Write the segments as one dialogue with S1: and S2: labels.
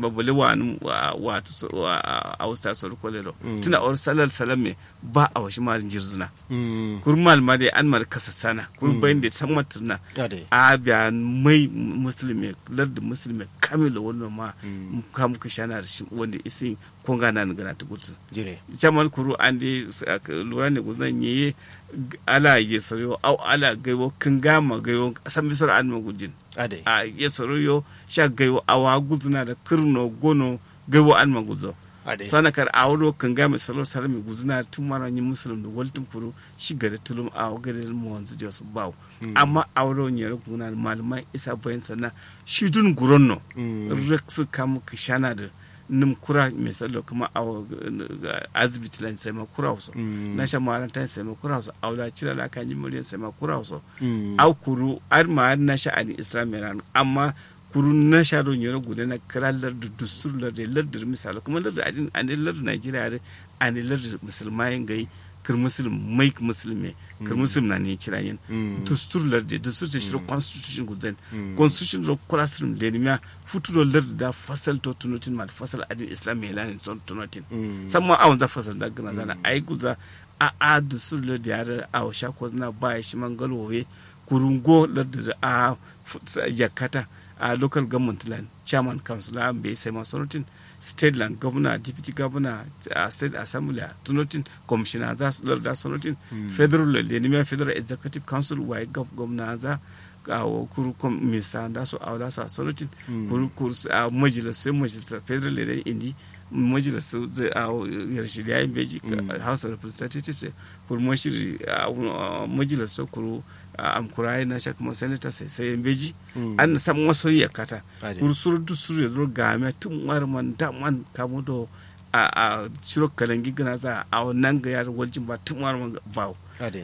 S1: babule wa wato a wasta sor kolero tuna or salal salame ba a washi ma jirzuna kurmal ma dai an mar kasasana kur bayin da san maturna a biya mai musulmi lardu musulmi kamilo wannan ma kam ku shana shi wanda isin konga na ngana ta gutsu jamal kuru an dai lura ne guzan yi ala ye soro au ala gaiwo kin gama gaiwo san bisar an magujin
S2: ade
S1: a ye soro yo sha gaiwo awa guzuna da kirno gono gaiwo an maguzo
S2: ade
S1: sana kar awro kin gama soro sar mi guzuna tun mara yin musulun da waltin kuru shi gare tulum a gare mu wanzu da su bawo amma awro ne ro guna malumai isa bayan sana shi dun guronno reksu kam kishana da nim kura misalo kuma a azibiti lan sai ma kura wasu na sha ma ta sai ma kura wasu aula cira la kan jimuriyan sai ma kura wasu au kuru ar ma na sha ani islamiyan amma kuru na sha don yoro gude na kiralar da dustur lar da lar da misalo kuma lar da adin an lar da Najeriya an lar da musulmai gai kir muslim mai musulmi kir muslim na ne kira yin dustur lar da dustur da shiro constitution gudan constitution ro classroom da ne futuro lar da fasal to tunotin ma fasal adin islam mai lanin son tunotin samma awon za fasal da gana zana ai guza a a dustur lar da yare a sha ko zana ba shi mangalowe kurungo lar da a yakata a local government land chairman council a bai sai masu rotin state land governor deputy governor a state assembly tunotin commissioner za su da sonotin federal lenimiya federal executive council waye governor za a kuru minista da su a da su a sonotin kuru kuru a majalisar majalisar federal leader indi majalisar a yarshe da yayin beji house of representatives kuru mashiri a majalisar kuru am kurai na shaka ma senator sai sai beji an san wasu ya kata kuru suru du suru ro game tun war man da man kamo do a a shiro kalangi gana za a nan ga yar waljin ba tun war man ba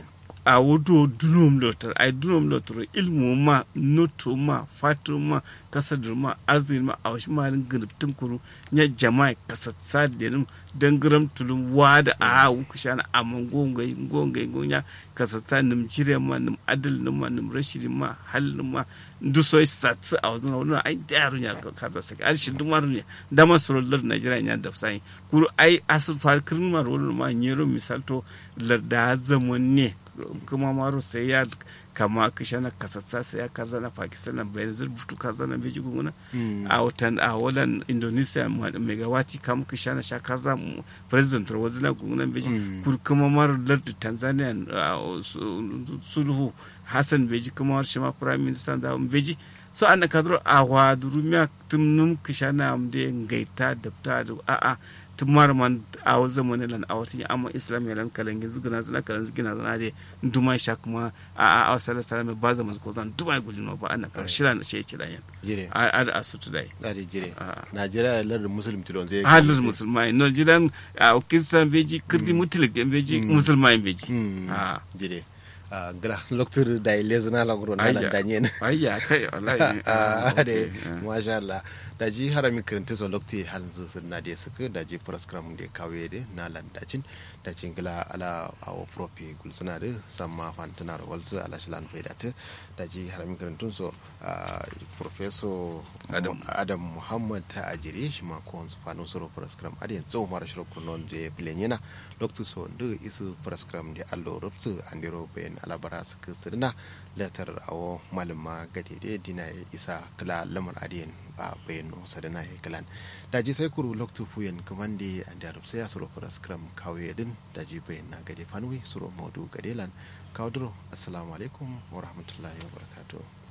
S1: a wudo dunum lotar ai dunum lotar ilmu ma noto ma fatu ma kasar ma arziki ma a wasu marin gurubtun kuru nya jama'a kasatsa da nim dangaram tulum wada a wuku shana a mangongai ngongai ngonya kasatsa nim jire ma nim adal nim ma nim rashidi ma hal nim ma nduso satsi a wasu na wani ai daru nya kaza sake ar shi dumar ne da masu lar najeriya nya da sai kuru ai asir far kirin ma wani ma nyero misalto larda zaman ne kuma maro sai ya kama kishana kasatsa sai ya kaza na pakistan na bayan zurbutu kaza na beji gunguna a watan a wadan indonesia megawati kama kishana sha kaza president wazina gunguna beji kuma maro lardi tanzania sulhu hassan beji kuma shi ma prime minister za beji so an ka duro a wa durumiya tumnum kishana amde ngaita dabta da a'a tumar man a wa zamani lan a wata amma islam ya lan kalangi zugana zana kalan zugina zana de duma sha kuma a a a sala sala me ba zama ko zan duma gulin no ba ana kar shira na ce kira yan
S2: jire
S1: a a da su tudai
S2: a da jire najeriya lardin muslim tilon zai
S1: halin musulmai no jiran a kisan beji kirdi mutilik beji musulmai beji
S2: a jire gra loktur da ile zana la gro na danyen
S1: ayya kai wallahi
S2: ade masha Allah da ji harami kiranta so lokti hanzu sunna de suka da ji program de kawe de na landacin da cin gila ala awo propi gulsuna de samma fantana walsu ala shilan faidata da ji harami kirantun so professor adam adam muhammad ta ajire shi ma ko su fanu soro program ade yanzu mara shiro kunon de plenyena loktu so de isu program de allo rubsu andiro ben alabara suka sirna letter awo malama gade de dina isa kala lamar adiyan a bayano sadana ya kalan daji sai kuru loktu fuyen kamande an da rubsa ya suro fara skram kawai din daji bayan na gade fanwi suro modu gade lan kawadro assalamu alaikum wa rahmatullahi wa barakatuh